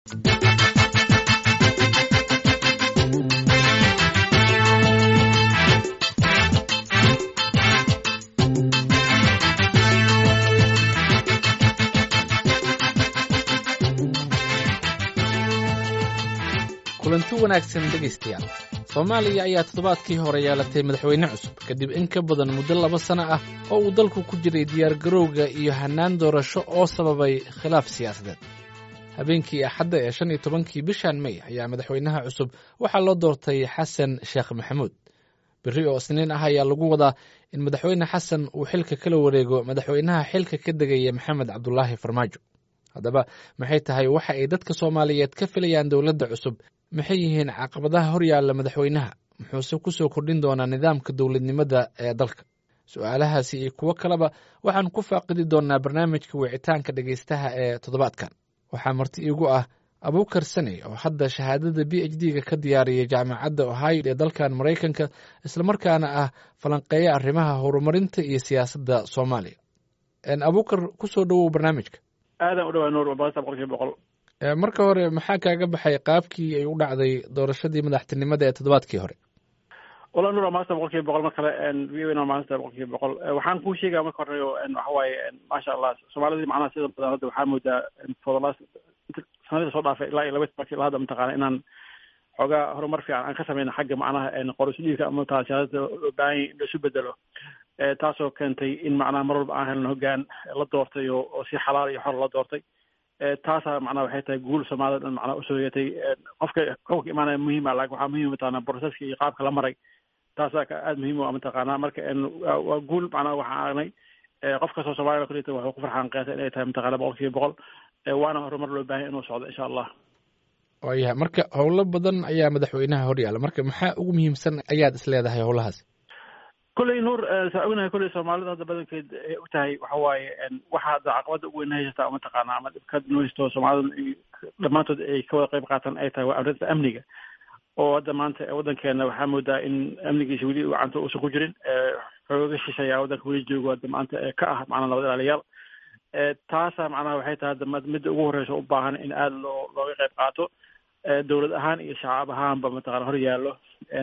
kulanti wanaagsan dhegaystayaal soomaaliya ayaa toddobaadkii hore yeelatay madaxweyne cusub kadib in ka badan muddo laba sano ah oo uu dalku ku jiray diyaargarowga iyo hannaan doorasho oo sababay khilaaf siyaasadeed habeenkii axadda ee shan iyo tobankii bishan may ayaa madaxweynaha cusub waxaa loo doortay xasan sheekh maxamuud berri oo isniin ah ayaa lagu wadaa in madaxweyne xasan uu xilka kala wareego madaxweynaha xilka ka degaya maxamed cabdulaahi farmaajo haddaba maxay tahay waxa ay dadka soomaaliyeed ka filayaan dowladda cusub maxay yihiin caqabadaha horyaalla madaxweynaha muxuuse ku soo kordhin doonaa nidaamka dowladnimada ee dalka su-aalahaasi iyo kuwo kaleba waxaan ku faaqidi doonnaa barnaamijka wicitaanka dhegaystaha ee toddobaadkan waxaa marti iigu ah abuukar saney oo hadda shahaadada b h d ga ka diyaariyay jaamacadda ohio ee dalkan maraykanka islamarkaana ah falanqeeya arrimaha horumarinta iyo siyaasadda soomaaliya abuukar kusoo dhowow barnaamijka aadan u dhawaa nuur boqolkiiba boqolkiiba boqol marka hore maxaa kaaga baxay qaabkii ay u dhacday doorashadii madaxtinimada ee toddobaadkii hore wala nuur waa maanta boqolkiiba boqol mar kale v o n waa maanta boqolkiiba boqol waxaan kuu sheegaya marka hore waxa waaye maasha allah soomaalidii macnaha sida badan hadda waxaa moodaa for the last sanadii soo dhaafay ilaa iyo laba tobankii ilaa hadda mataqaana inaan xoogaa horumar fiican aan ka sameyna xagga macnaha qorisdhiigka ama mataqana siyaasada loo baahan yahay in laisu bedelo taasoo keentay in macnaha mar walba aan helno hoggaan la doortay oo oo si xalaal iyo xor la doortay taasaa macnaha waxay tahay guul soomaalida dhan macnaha usoo yeetay qofka qofka imaanaya muhiima laakin waxaa muhiim mataqana proceska iyo qaabka la maray taasaa aada muhiim u ah mataqaana marka waa guul macnaha waxaan aragnay qof kastoo soomaliya kulita waxuu ku farxaan qiyaasa inay tahay mataqana boqol kiiba boqol waana horumar loo baahay inuu socdo insha allah waayahay marka howlo badan ayaa madaxweynaha horyaala marka maxaa ugu muhiimsan ayaad is leedahay howlahaas kulley nuur saa ognahay kulley soomaalida hadda badankeed ay og tahay waxa waaye waxa hadda caqabada ugu weyn haysata mataqaana ama dhibka noo haysto soomaalida dhammaantood ay ka wada qayb qaatan ay tahay waa arrinta amniga oo hadda maanta waddankeena waxaa moodaa in amnigiisa weli gacanta uusan ku jirin xooga shisheeyaa waddanka weli joogo hadda maanta ka ah macnaa nabad ilaaliyaal taasa macnaha waxay tahay hadda midda ugu horreysa u baahan in aada loo looga qayb qaato dowlad ahaan iyo shacab ahaanba mataqana hor yaallo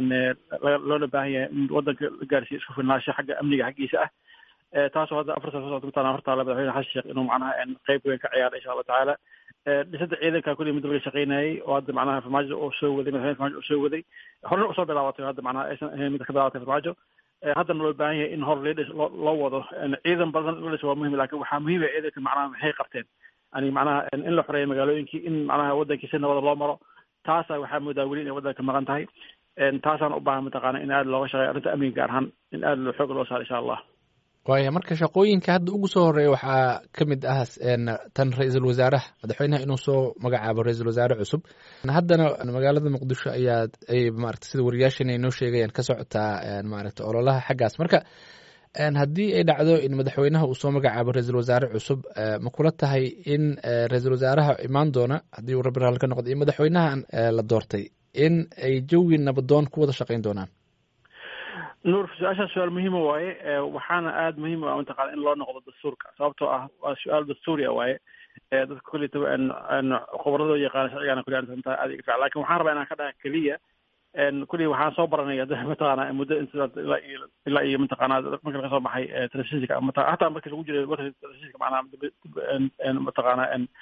loona baahan yahay in waddanka la gaarsiiyo isku filnaansho xagga amniga xaggiisa ah taasoo hadda afar sano soo mataqana hortaala madaxweyne xasan sheekh inuu macnaha qeyb weyn ka ciyaara insha allah tacaala dhisada ciidanka kulli mid laga shaqeynayay oo hadda macnaha farmaajo oo soo waday madaxweyne farmaajo oo soo waday horena usoo bilaabatay hadda macnaha aysan ahayn mid ka bilaabatay farmaajo haddana loo baahan yahay in hor leedhis loo wado ciidan badan in la dhis waa muhim lakin waxaa muhiim ah ciidanka macnaha maxay qabteen yani macnaha in la xoreeyo magaalooyinkii in macnaha waddankii si nabada loo maro taasa waxaa moodaa weli inay waddanka maqan tahay taasaan u baahan mataqaana in aada looga shaqeeyo arrinta amniga gaar ahaan in aada xoog loo saaro insha allah waaya marka shaqooyinka hadda ugu soo horeeya waxaa ka mid ah tan ra-iisul wasaaraha madaxweynaha inuu soo magacaabo ra-iisul wasaare cusub haddana magaalada muqdisho ayaa ay maarata sida wariyaashan ay noo sheegayaan ka socotaa maaragta ololaha xaggaas marka haddii ay dhacdo in madaxweynaha uu soo magacaabo ra-iisul wasaare cusub ma kula tahay in ra-iisul wasaaraha imaan doona haddii uu rabbi raali ka noqdo iyo madaxweynahan la doortay in ay jawi nabadoon ku wada shaqeyn doonaan nuur su-aashaas su-aal muhiima waaye waxaana aada muhiim u ah mataqana in loo noqdo dastuurka sababtoo ah waa su-aal dastuuriya waaye dadka kullita khubradoo yaqaana sharcigaana kulli arrinta aada iga fiican lakin waxaan rabaa inaan ka dhaha keliya kulli waxaan soo baranay hadda mataqana muddo ilaa iyo ilaa iyo mataqana marka laga soo baxay telefishinka mata hataa markii lagu jiray warka telefishinka macnaha mataqana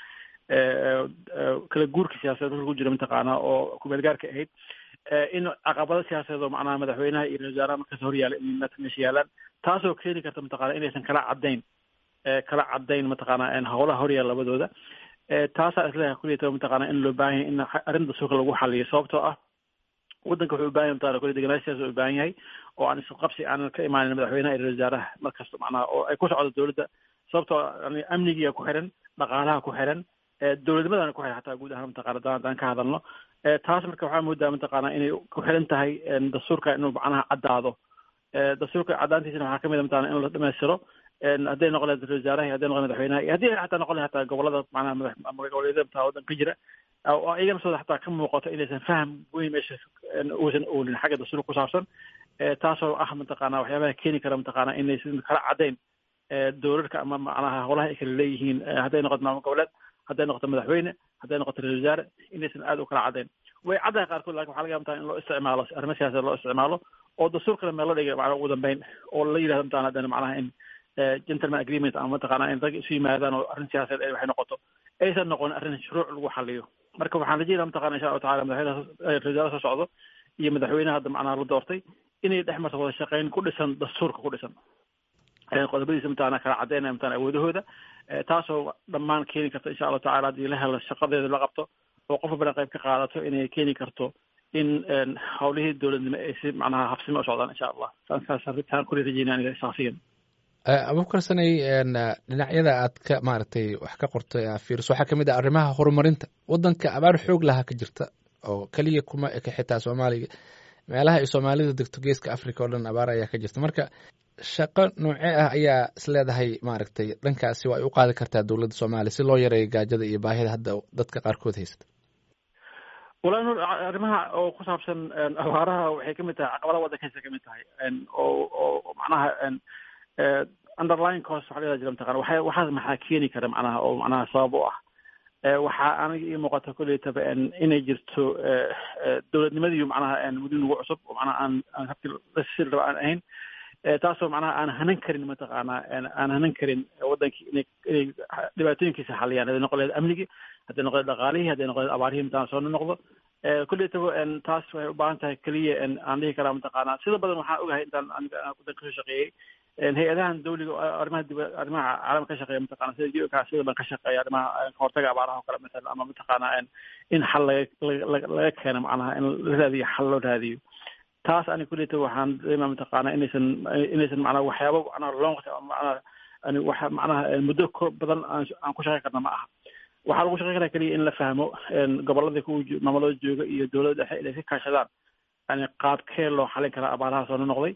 kala guurka siyaasadeed marka lagu jira mataqaana oo kumeelgaarka ahayd in caqabado siyaasadeed oo macnaha madaxweynaha iyo ra-isul wasaaraha markaas horyaala in meesha yaalaan taasoo keeni karta mataqana inaysan kala caddayn kala caddayn mataqaana howlaha horyaala labadooda taasaa isleeyahay kulliyata mataqaana in loo baahan yahay in arrinta suuka lagu xaliyo sababtoo ah waddanka wuxuu u baahan yahay mataqana kulli deganaanshiyaas u baahan yahay oo aan isqabsi aanan ka imaanin madaxweynaha iyo ra-isul wasaaraha markasta macnaha oo ay ku socdo dowladda sababtoo amnigiya ku xiran dhaqaalaha ku xiran dowladnimadana ku xiran xataa guud ahaan mataqana hadaan haddaan ka hadalno taas marka waxaa moodaa mataqaana inay ku xiran tahay dastuurka inuu macnaha caddaado dastuurka caddaantiisana waxaa kamid a mataqana in la dhamaystiro hadday noqon lahayd ra-isul wasaaraha hadday noqon madaxweynaha iyo haddii xataa noqon lahayd hataa gobolada macnaha madax goboleedyada mataa waddanka ka jira oo iyagana sooda xataa ka muuqato inaysan faham weyn meesha uusan oolin xagga dastuurka ku saabsan taasoo ah mataqaana waxyaabaha keeni kara mataqaana inaysan kala caddayn dowladka ama macnaha howlaha ay kala leeyihiin hadday noqoto maamul goboleed hadday noqoto madaxweyne hadday noqoto ra-isul wasaare inaysan aada u kala caddayn way caddahay qaarkood lakin waxa laga yaabtaa in loo isticmaalo arrimo siyaasadeed loo isticmaalo oo dastuurkana meel la dhigay macnaha ugu dambeyn oo la yidhahdo mataqana haddana macnaha in gentleman agreement ama mataqana in rag isu yimaadaan oo arrin siyaasadeed ay waxay noqoto aysan noqon arrin shuruuc lagu xaliyo marka waxaan rajeynaya mataqana insha allahu tacala madaxweynaha ra-isul wasaare soo socdo iyo madaxweynaha hadda macnaha la doortay inay dhex marto wada shaqeyn ku dhisan dastuurka ku dhisan qodobadiisa mataqana kala caddeynaya mataqana awoodahooda taasoo dhammaan keeni karta insha allahu tacala haddii la helo shaqadeeda la qabto oo qof walbana qayb ka qaadato inay keeni karto in hawlihii dowladnimo ay si macnaha habsimo u socdaan insha allah saasaan kuli rajeynaya aniga shaksiyan abubakar sanay dhinacyada aad ka maaragtay wax ka qortay aa fiiriso waxaa kamid ah arrimaha horumarinta waddanka abaar xoog lahaa ka jirta oo keliya kuma eka xitaa soomaaliga meelaha ay soomaalida degto geeska africa oo dhan abaar ayaa ka jirta marka shaqo noocee ah ayaa isleedahay maaragtay dhankaasi waa ay u qaadi kartaa dowladda soomaaliya si loo yareeyo gaajada iyo baahida hadda dadka qaarkood haysta walahi nur arrimaha oo ku saabsan abaaraha waxay kamid tahay caqabadaha waddankiisa kamid tahay oo oo macnaha underline cost waxa la jira mataqana waxa waxaas maxaa keeni kara macnaha oo macnaha sabab u ah waxaa aniga ii muuqata koleytaba inay jirto dowladnimadiiyo macnaha muddo nagu cusub oo macnaha aan aan habkii lasiri raba aan ahayn taasoo macnaha aan hanan karin mataqaana aan hanan karin waddankii inay inay dhibaatooyinkiisa xaliyaan hadday noqon lahayd amnigii hadday noqon lahayd dhaqaalihii hadday noqon lahayd abaarihii intaan soo noqdo koleytaba taas waxay u baahan tahay keliya aan dhihi karaa mataqaana sida badan waxaan ogahay intaan aniga waddanka kasoo shaqeeyey hay-adahan dawliga arrimaha dib arrimaha caalamka ka shaqeeya mataqana sida u ka sida ban ka shaqeeya arrimaha kahortaga abaaraha oo kale masalan ama mataqaana in xal laga laga keeno macnaha in la raadiyo xal loo raadiyo taas ani kuleta waxaan dareema mataqaana inaysan inaysan macnaha waxyaaba macnaha long macnaha ani waxa macnaha muddo badan aan ku shaqeyn karna ma aha waxaa lagu shaqeyn karaa keliya in la fahmo gobolada ku maamulada jooga iyo dowladda dhexe inay ka kaashadaan yani qaabkee loo xalin karaa abaaraha soo noqday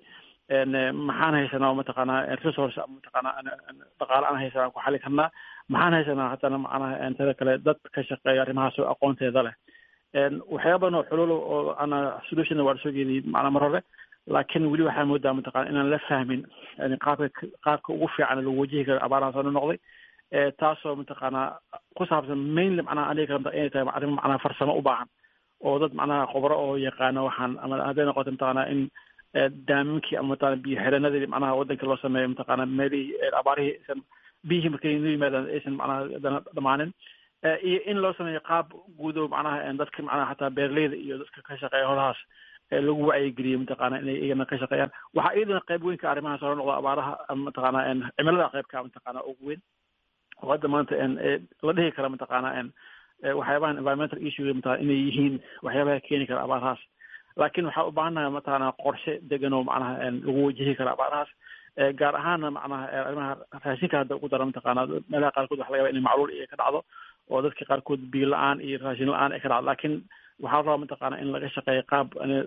maxaan haysanaa mataqaanaa resource mataqaanaa dhaqaale aan haysanaa aan ku xalin karnaa maxaan haysanaa haddana macnaha tada kale dad ka shaqeeya arrimahaas oo aqoonteeda leh waxyaaba badan oo xululo oo ana solutionna waa lasoo geediyey macnaa mar hore laakiin weli waxaa moodaa mataqana inaan la fahmin yani qaabka qaabka ugu fiican lagu wajihi karo abaaraha soo noqday taasoo mataqaanaa ku saabsan mainly macnaha aniga karanta inay tahay arrimo macnaha farsamo u baahan oo dad macnaha khubro oo yaqaano waxaan ama hadday noqoto mataqaanaa in daaminkii ama mataqana biyo xireenadii macnaha waddanka loo sameeyo mataqaana meelihii abaarihii aysan biyihii markay noo yimaadaan aysan macnaha dana dhamaanin iyo in loo sameeyo qaab guudo macnaha dadka macnaha xataa beeraleyda iyo dadka ka shaqeeya holahaas lagu wacyigeliyo mataqaana inay iyagana ka shaqeeyaan waxaa iyadana qayb weyn ka arrimahaas hore noqda abaaraha mataqaana cimilada qaybka mataqaana ugu weyn oo hadda maanta la dhihi kara mataqaana waxyaabahan environmental issue mataqana inay yihiin waxyaabaha keeni kara abaarahaas laakiin waxaa u baahannahay mataqaana qorshe degan oo macnaha lagu wajihi kara abaarahaas gaar ahaana macnaha arrimaha raashinka hadda ugu dara mataqaana meelaha qaarkood waxa laga yaba inay macluul iyo ka dhacdo oo dadka qaarkood biyo la-aan iyo raashin la-aan ay ka dhacdo laakiin waxaa la rabaa mataqaana in laga shaqeeyo qaab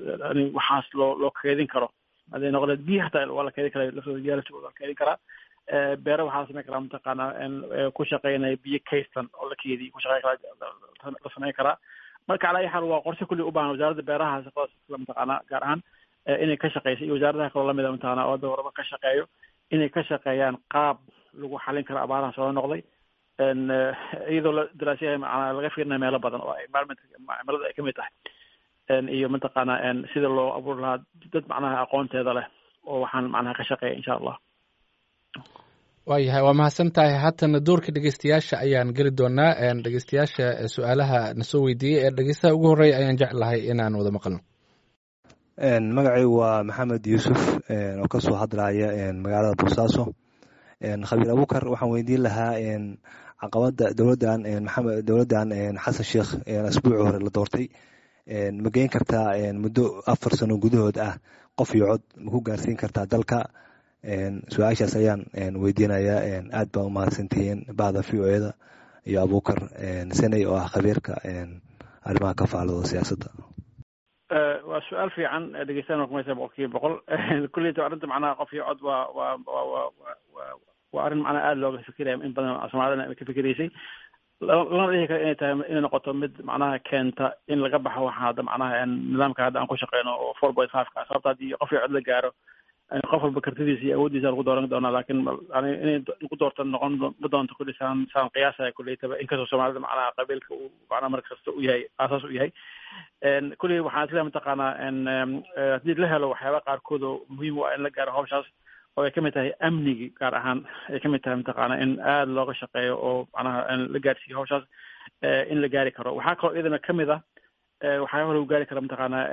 waxaas loo loo keedin karo hadday noqoleed biyo hataa waa la keedin karaa laftooda reality waa la keedin karaa beere waxaa la sameyn karaa mataqaana ku shaqeynaya biyo kaystan oo la keediyo ku shaqeyn karaa la sameyn karaa marka calaa ayi xaal waa qorshe kulli u baahan wasaaradda beeraha shaqadaas mataqaana gaar ahaan inay ka shaqeyso iyo wasaaradaha kaloo lamida mataqana oo hadda horaba ka shaqeeyo inay ka shaqeeyaan qaab lagu xalin karo abaaraha soo noqday iyadoo la daraasyahay macnaa laga fiirinayo meelo badan oo environment cimilada ay kamid tahay iyo mataqaana sida loo abuuri lahaa dad macnaha aqoonteeda leh oo waxaan macnaha ka shaqeeya insha allah waayahay waa mahadsan tahay haatana doorka dhegeystayaasha ayaan geli doonaa dhegeystayaasha su-aalaha na soo weydiiyey ee dhegeystaha ugu horreeya ayaan jeclahay inaan wada maqalno magacay waa maxamed yuusuf oo kasoo hadlaya magaalada boosaaso khabiir abukar waxaan weydiin lahaa caqabada dowladan maxamed dowladan xasan sheekh asbuuci hore la doortay ma geyn kartaa muddo afar sano gudahood ah qof iyo cod ma ku gaarsiin kartaa dalka su-aashaas ayaan weydiinayaa aad baa umahadsantihiin bahda v o eda iyo abukar seney oo ah khabiirka arrimaha ka faalado siyaasadda waa su-aal fiican dhegeystaana kumaysa boqol kiiba boqol kulleyta arrinta macnaha qof iyo cod waa waa waa waa waa waa arrin macnaha aada looga fikiraya in badan soomaalidana ay ka fikiraysay lana dhihi kara inay tahay inay noqoto mid macnaha keenta in laga baxo waxa hadda macnaha nidaamka hadda aan ku shaqeyno oo four point five ka sababta haddii qof iyo cod la gaaro qof walba kartidiisa iyo awooddiisa lagu dooran doonaa laakiin yani inay lagu doorta noqon ma doonto kulli saan saan qiyaasaya kulleytaba inkastoo soomaalida macnaha qabiilka uu macnaha mar kasta u yahay aasaas u yahay kulli waxaan isleeyahay mataqaanaa haddii la helo waxyaaba qaarkood oo muhiim u ah in la gaaro hawshaas oo ay ka mid tahay amnigi gaar ahaan ay ka mid tahay mataqaana in aada looga shaqeeyo oo macnaha la gaarsiiyo hawshaas in la gaari karo waxaa kaloo iyadana ka mid ah waxyaaba lagu gaari kara mataqaanaa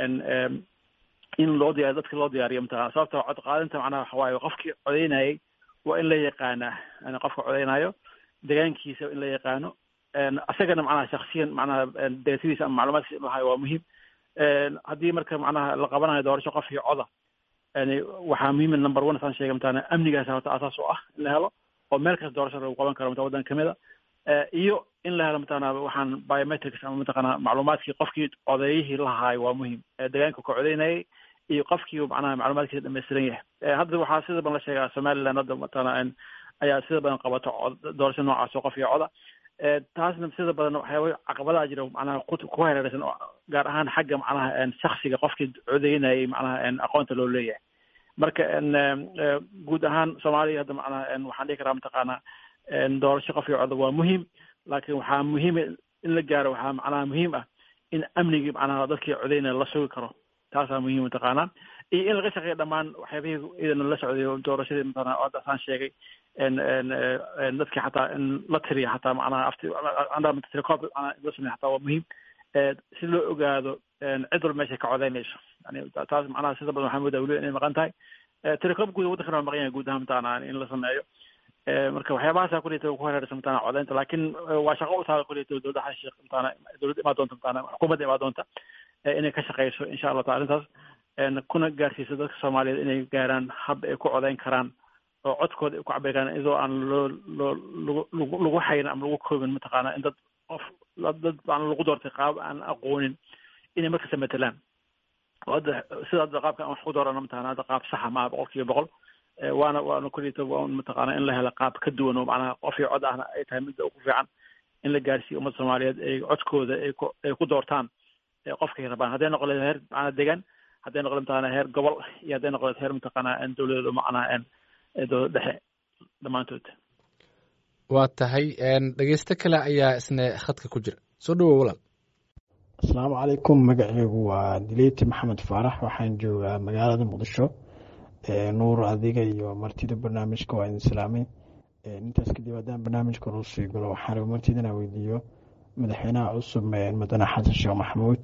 in loo diyaariyo dadka loo diyaariyo mataqana sababta cod qaadinta macnaha waxa waaye qofkii codeynayay waa in la yaqaanaa yani qofka codeynayo degaankiisa in la yaqaano isagana macnaha shaksiyan macnaha deetadiisa ama macluumaadkiisa in lahayo waa muhiim haddii marka macnaha la qabanayo doorasho qof iyo coda yani waxaa muhiim number one saan sheegay mataqana amnigaas horta asaas u ah in la helo oo meel kasta doorasho lagu qaban karo mata waddan kamid a iyo in la helo mataqana waxaan biometrics ama mataqana macluumaadkii qofkii codeeyihii lahaayo waa muhiim degaanka ka codeynayay iyo qofkii macnaha macluumaadkiisa dhamaystiran yahay hadda waxaa sida badan la sheegaa somaliland hadda mataqana ayaa sida badan qabato doorasho noocaas oo qof iyo coda taasna sida badan waxyaaba caqabadaha jira macnaha ku hareeraysan gaar ahaan xagga macnaha shaksiga qofkii codeynayay macnaha aqoonta loo leeyahay marka guud ahaan soomaaliya hadda macnaha waxaan dhihi karaa mataqaana doorasho qof iyo coda waa muhiim laakiin waxaa muhiim in la gaaro waxaa macnaha muhiim ah in amnigii macnaha dadkii codeynaya la sugi karo taasaa muhiim mataqaanaa iyo in laga shaqeeyo dhammaan waxyaabihii idana la socday doorashadii mataqana hadda saan sheegay dadkii xataa in la tiriyo xataa macnaha afti telecop macnaha la sameeyo xataa waa muhiim si loo ogaado cid walba meeshay ka codeynayso yani taas macnaha sida badan waxaa moodaa weli inay maqan tahay telecop guud waddankana waa maqan yahay guud ahaan mataqana in la sameeyo marka waxyaabahaasa kuleyta ku hareeraysa mataqana codeynta laakiin waa shaqo u tahay kuleyta dowladda xasan sheekh mataqana dowladda imaa doonta mataqana xukuumadda imaa doonta inay ka shaqeyso insha allah taala arrintaas kuna gaarsiiso dadka soomaaliyeed inay gaaraan hab ay ku codeyn karaan oo codkooda ay ku cabiri karaan iyadoo aan loo loo lagu lagu hayn ama lagu koobin mataqaana in dad qof dad aan lagu doortay qaab aan aqoonin inay markasta matelaan oo hadda sida hadda qaabka aan wax ku doorano mataqana hadda qaab saxa maaha boqol kiiba boqol waana waana kulita mataqaana in la helo qaab ka duwan oo macnaha qof iyo cod ahna ay tahay midda ugu fiican in la gaarsiiyo ummadda soomaaliyeed ay codkooda ay ku ay ku doortaan qofkay rabaan hadday noqon leed heer macnaa degan hadday noqon mataqana heer gobol iyo hadday noqon leed heer mataqana dowladeedu macnaha dowlad dhexe dhammaantood waa tahay dhegeysto kale ayaa isna khadka ku jira soo dhawow walaal asalaamu calaykum magaceygu waa dileyti maxamed faarax waxaan joogaa magaalada muqdisho nuur adiga iyo martida barnaamijka waa idin salaamay intaas kadib haddaan barnaamijka noo sii galo waxaan raba martida inaan weydiiyo madaxweynaha cusub mudane xasan sheekh maxamuud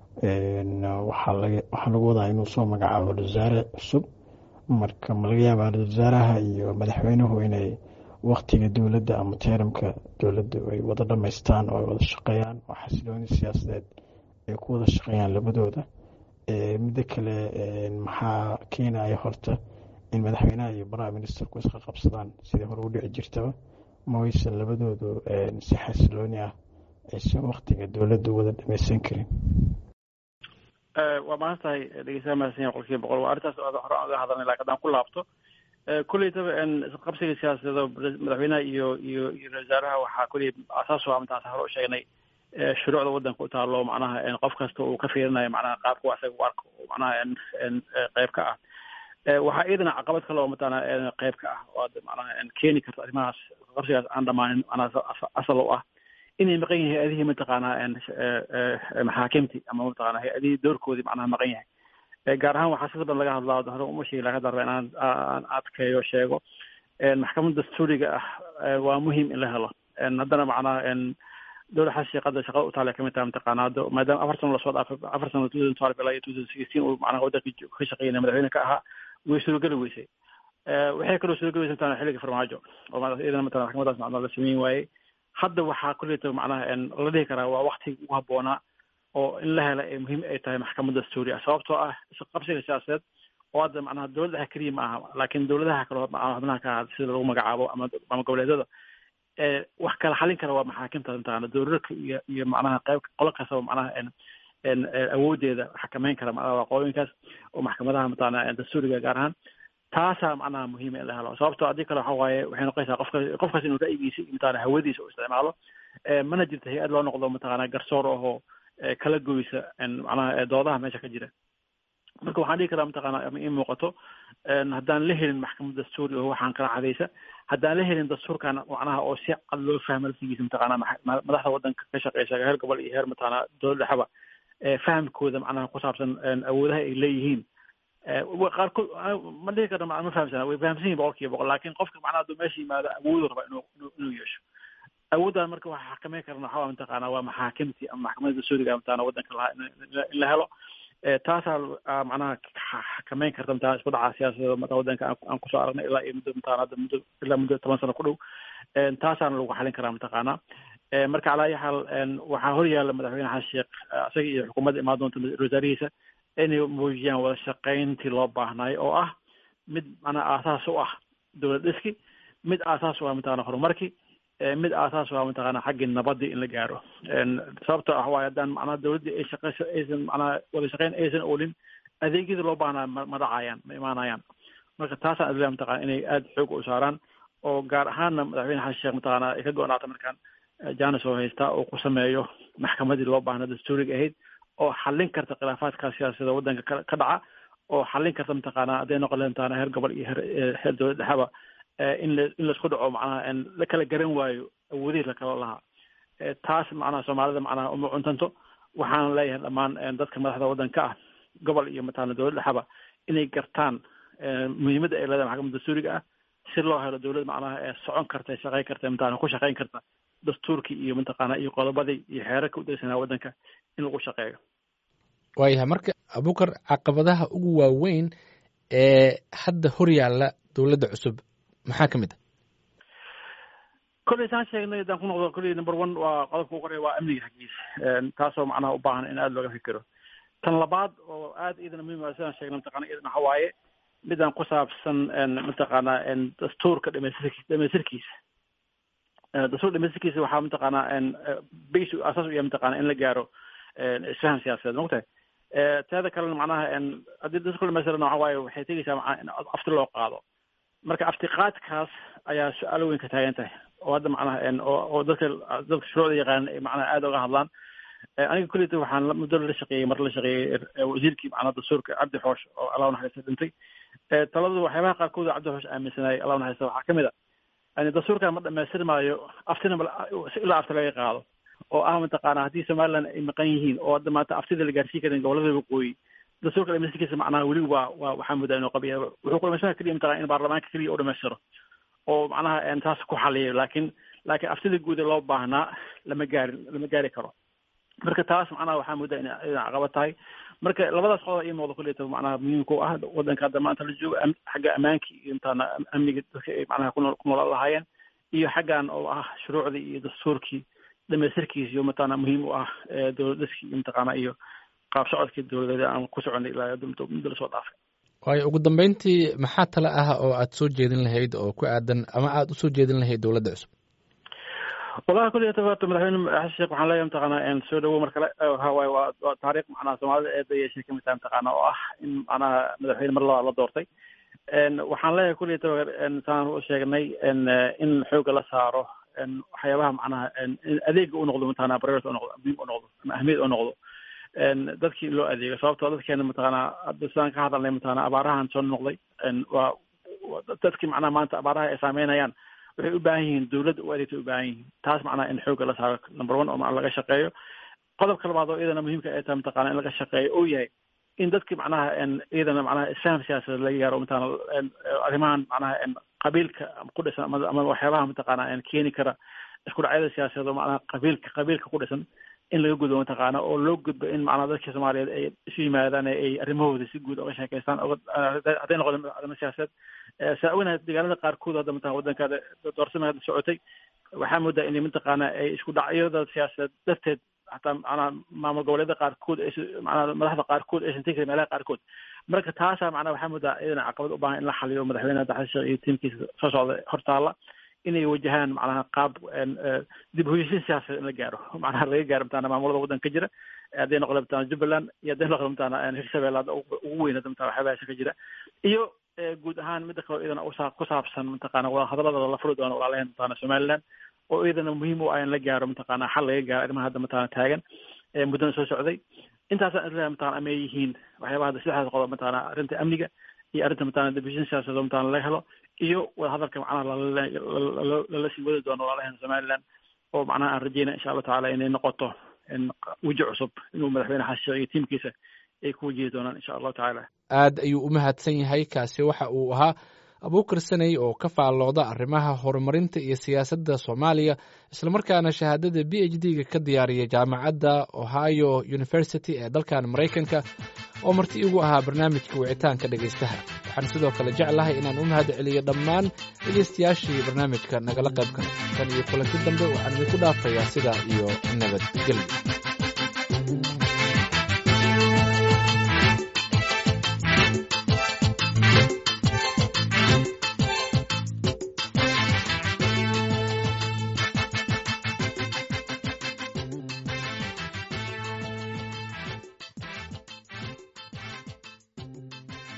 waxaa lagu wadaa inuu soo magacaabo wasaare cusub marka ma laga yaabaa wasaaraha iyo madaxweynuhu inay waktiga dowladda ama teeramka dowladda ay wada dhamaystaan oo ay wada shaqeeyaan oo xasilooni siyaasadeed ay ku wada shaqeeyaan labadooda midda kale maxaa keenaya horta in madaxweynaha iyo prime ministerku isqa qabsadaan sidii hore u dhici jirtaba ma waysan labadoodu si xasilooni ah aysan waktiga dowladda wada dhamaysan karin waa mahad tahay dhegeystaha mahadsan yahay qolkiiba boqol waa arrintaas hore aan uga hadalnay laakiin haddaan ku laabto kulleytaba qabsiga siyaasadeed madaxweynaha iyo iyo iyo wasaaraha waxaa kulley asaas waa mataan hore u sheegnay shuruucda waddanka u taalo macnaha qof kasta uu ka fiirinayo macnaha qaabka wax isaga u arko macnaha qayb ka ah waxaa iyadana caqabad kale oo mataqaana qayb ka ah oo macnaha keeni karta arrimahaas qabsigaas aan dhamaanin macnaha asal u ah inay maqan yahay hay-adihii mataqaanaa maxaakimti ama mataqana hay-adihii doorkoodii macnaha maqan yahay gaar ahaan waxaa sida badan laga hadlaa hore uma sheegi laga darba inaan aan adkeeyo sheego maxkamadda dastuuriga ah waa muhiim in la helo haddana macnaha dowla xasan sheekh hadda shaqada u taale kamid tahay mataqaana hadda maadaama afar sano lasoo dhaafay afar sano two thousand twelve ilaa iyo two thousand sixteen uu macnaha waddanka ka shaqeynaya madaxweyne ka ahaa way suurogeli weysay waxay kaloo suurogeli weysay mataqana xilliga farmaajo oo iyadana mataqana maxkamadaas macnaha la sameyn waayey hadda waxaa kulleyta macnaha la dhihi karaa waa waktiga ugu habboonaa oo in la hela ee muhiim ay tahay maxkamad dastuuri ah sababtoo ah qabsiga siyaasadeed oo hadda macnaha dowladdaha keliya ma aha laakiin dowladaha kale xubnaha ka aha sida lagu magacaabo ama ama goboleedyada wax kala xalin kara waa maxaakimta mataqana dowladka iyo iyo macnaha qayb qolo kastaba macnaha awoodeeda xakameyn kara macnaha waqooyinkaas oo maxkamadaha mataqana dastuuriga gaar ahaan taasaa macnaha muhiima in la helo sababtoo haddii kale waxa waaye waxay noqonaysaa qofka qofkaas inuu ra'yigiisa iyo mataqana hawadiisa u isticmaalo mana jirto hay-ad loo noqdo mataqana garsoor ahoo kala goysa macnaha doodaha meesha ka jira marka waxaan dhihi karaa mataqaana ama ii muuqato haddaan la helin maxkamad dastuuri oo waxaan kala cadaysa haddaan la helin dastuurkan macnaha oo si cad loo fahma laftigiisa mataqaana madaxda waddanka ka shaqeysa heer gobol iyo heer mataqaana dowladda dhexba fahamkooda macnaha ku saabsan awoodaha ay leeyihiin qaarkood ma dhihi karna ma fahamsana way fahamsan yihin boqol kiiba boqol laakin qofka macnaha hadduu meesha yimaado awoodu raba inuu inuu yeesho awooddan marka waxa xakameyn karna waxaa mataqaana waa maxaakimtii ama maxkamadda dastuuriga mataqaana waddanka lahaa in la helo taasaa macnaha xakameyn karta mataqana isku dhaca siyaasadda mata waddanka aan kusoo aragnay ilaa iyo muddo mataqana hadda muddo ilaa muddo toban sano ku dhow taasaana lagu xalin karaa mataqaana marka calaa ayi xaal waxaa hor yaalla madaxweyne xasan sheekh isaga iyo xukuumadda imaan doonta wasaarihiisa inay muujiyaan wada shaqayntii loo baahnaayo oo ah mid macnaha aasaas u ah dowlad dhiski mid aasaas u ah mataqana horumarkii mid aasaas u ah mataqana xaggii nabadii in la gaaro sababtoo ah waayo haddaan macnaha dowladdii ay shaqeyso aysan macnaha wada shaqayn aysan oolin adeegyadii loo baahnaa ma ma dhacayaan ma imaanayaan marka taasaan adilaa mataqana inay aada xoog u saaraan oo gaar ahaanna madaxweyne xasan sheekh mataqana ay ka go-naata markaan janis oo haystaa oo ku sameeyo maxkamadii loo baahnaa dastuuriga ahayd oo xallin karta khilaafaadka siyaasada waddanka ka dhaca oo xallin karta mataqaana hadday noqon lahayd mataqana heer gobol iyo heer heer dowlad dhexaba in la in laisku dhaco macnaha la kala garan waayo awoodihii lakala lahaa taas macnaha soomaalida macnaha uma cuntanto waxaan leeyahay dhammaan dadka madaxda waddanka ah gobol iyo mataqana dowlad dhexaba inay gartaan muhiimadda ay leedahay maxkamadda dastuuriga ah si loo helo dowlad macnaha ee socon karta shaqayn karta mataqana ku shaqayn karta dastuurkii iyo mataqaana iyo qodobadii iyo xeerarka u degsanaa waddanka in lagu shaqeeyo waayahay marka abukar caqabadaha ugu waaweyn ee hadda hor yaalla dowladda cusub maxaa ka mid a kolley saan sheegnay haddaan ku noqdo kolley number one waa qodobka ugu horeya waa amniga xaggiisa taasoo macnaha u baahan in aada looga fikiro tan labaad oo aada iyadana muhiim ah sidaan sheegnay mataqana iyadana waxa waaye midaan ku saabsan mataqaana dastuurka dhamaystirki dhamaystirkiisa dastuur dhamaystirkiisa waxaa mataqaana base asaas u yahay mataqana in la gaaro isfahan siyaasadeed mogtahay teeda kalena macnaha haddii dastuurka dhamaystirana waxa waaye waxay tegeysaa macnaha in afti loo qaado marka aftiqaadkaas ayaa su-aalo weyn ka taagan tahay oo hadda macnaha oo dadka dadka shuruucda yaqaanan ay macnaha aada uga hadlaan aniga kulleyta waxaan muddo la shaqeeyey mar la shaqeeyey wasiirkii macnaha dastuurka cabdi xoosh oo allah naxariista dhintay taladu waxyaabaha qaarkood cabdi xoosh aaminsanayay allah naxariista waxaa kamid a yani dastuurkan ma dhamaystiri maayo aftina ilaa afti laga qaado oo ah mataqaana haddii somaliland ay maqan yihiin oo hadda maanta aftida la gaarsiin karin gobolada waqooyi dastuurka dhamaystirkiisa macnaha weli waa waa waxaa moodaa inuu qabiya wuxuu ku dhamaystira keliya mataqana in baarlamaanka keliya u dhamaystiro oo macnaha taas ku xaliyo laakiin laakiin aftida guud ee loo baahnaa lama gaarin lama gaari karo marka taas macnaha waxaa moodaa in inay caqabad tahay marka labadaas qodob ii muuqda kulleyta macnaha muhiimka u ah waddanka hadda maanta la joogo xagga ammaankii iyo mataqaana amniga dadka ay macnaha ku nool ku noolaan lahaayeen iyo xaggan oo ah shuruucdii iyo dastuurkii dhamaystirkiisa iyo mataqaana muhiim u ah dowlad dhiskii iyo mataqaana iyo qaab socodkii dowladeed aan ku soconay ilaa muddo lasoo dhaafay waayo ugu dambeyntii maxaa tale ah oo aad soo jeedin lahayd oo ku aadan ama aada usoo jeedin lahayd dowladda cusub wallahi kulliyata horta madaxweyne xasan sheekh waxaan leeyahay mataqaana soo dhawow mar kale hawaaye waa waa taariikh macnaha soomaalida eeda yeeshay kamid tahay mataqaana oo ah in macnaha madaxweyne mar labaad la doortay waxaan leeyahay kulliyata saan u sheegnay in xooga la saaro waxyaabaha macnaha adeega u noqdo mataqana priority u noqdo muhiim u noqdo ama ahmiyad u noqdo dadkii loo adeego sababtoo dadkeena mataqaana hadda sidaan ka hadalnay mataqana abaarahan soo noqday waa dadkii macnaha maanta abaaraha ay saameynayaan waxay u baahan yihiin dowladda u adeegtay u baahan yihiin taas macnaha in xoogga la saaro number one oo macna laga shaqeeyo qodobka labaad oo iyadana muhiimka ay tahay mataqana in laga shaqeeyo oo yahay in dadkii macnaha iyadana macnaha isfaham siyaasadeed laga gaaro mataqana arrimahan macnaha qabiilka ku dhisan ama ama waxyaabaha mataqana keeni kara isku dhacyada siyaasadeed oo macnaha qabiilka qabiilka ku dhisan in laga gudbo mataqaana oo loo gudbo in macnaha dadka soomaaliyeed ay isu yimaadaan ay arrimahooda si guud oga sheekeystaan hadday noqdo arrimo siyaasadeed saa ognahay deegaanada qaarkood hadda mataqana waddankaada doorsama hadda socotay waxaa moodaa inay mataqaana ay isku dhacyada siyaasadeed darteed hataa macnaha maamul goboleeda qaarkood ay macnaha madaxda qaarkood aysan tegi karin meelaha qaarkood marka taasaa macnaha waxaa moodaa iyadana caqabad u baahan in la xaliyo madaxweyne hadda xasan sheekh iyo tiimkiisa soo socda hortaala inay wajahaan macnaha qaab dib hoyashin siyaasadeed in la gaaro macnaha laga gaaro mataqana maamulada waddanka ka jira hadday noqdo mataqana jubbaland iyo hadday noqdo mataqana hirshabelle hadda ugu weyn hadda mataqana waxyaabahaasha ka jira iyo guud ahaan midda kaleo iyadana usaa ku saabsan mataqana wada hadalada la furi doono walaalaheen mataqana somaliland oo iyadana muhiim u ah in la gaaro mataqana xal laga gaaro arrimaha hadda mataqana taagan muddana soo socday intaasaan isleeyahay mataqana amay yihiin waxyaabaha hadda saddexdaas qodob mataqana arrinta amniga iyo arrinta mataqana debishin siyaasadoo mataqana laga helo iyo wadahadalka macnaha lala sii wadi doono walaalaheena somaliland oo macnaha aan rajeynaya insha allahu tacala inay noqoto weji cusub inuu madaxweyne xashiiq iyo tiimkiisa ay ku wajihi doonaan insha allahu tacaala aad ayuu u mahadsan yahay kaasi waxa uu ahaa abuukar saney oo ka faallooda arrimaha horumarinta iyo siyaasadda soomaaliya islamarkaana shahaadada b h d ga ka diyaariyay jaamacadda ohio university ee dalkan maraykanka oo marti igu ahaa barnaamijka wicitaanka dhegaystaha waxaan sidoo kale jeclahay inaan u mahad celiyo dhammaan dhegaystayaashii barnaamijka nagala qayb galay tan iyo kulanti dambe waxaan idinku dhaafayaa sidaa iyo nabadgelyo